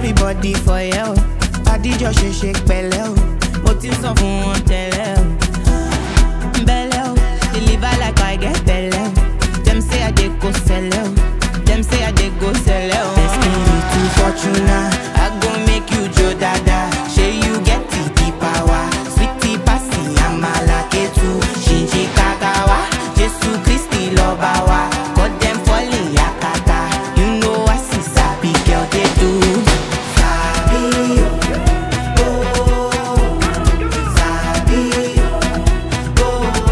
everybody for yẹ o adijọ ṣe ṣe pẹ̀lẹ́ o mo ti sọ fún wọn tẹ́lẹ̀ o belle o deliver like i get belle o dem say i dey go sẹlẹ o dem say i dey go sẹlẹ o. espiritu fortuna i go make you jo dada ṣe you get the the power sweetie pasi amala ketu ṣinṣin kakawa jesu kristi lọba wa cut dem falling yakata you know i see sabi girl dey do. Sabi o, oh, sabi o.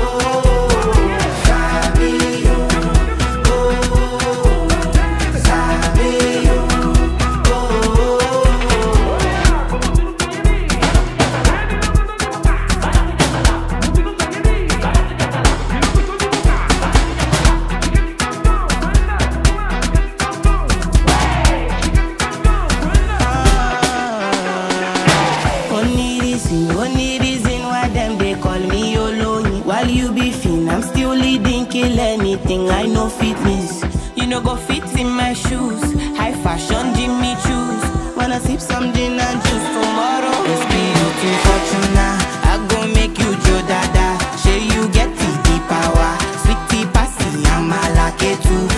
Only reason, only reason why them they call me Oloyin. While you be fin, I'm still leading, kill anything. I know fitness. You know go fit in my shoes. High fashion, Jimmy choose. Wanna sip some gin and juice tomorrow? It's beauty fortuna. I go make you Joe Dada. Say you get the, the power. Sweetie passy, I'm a lucky too.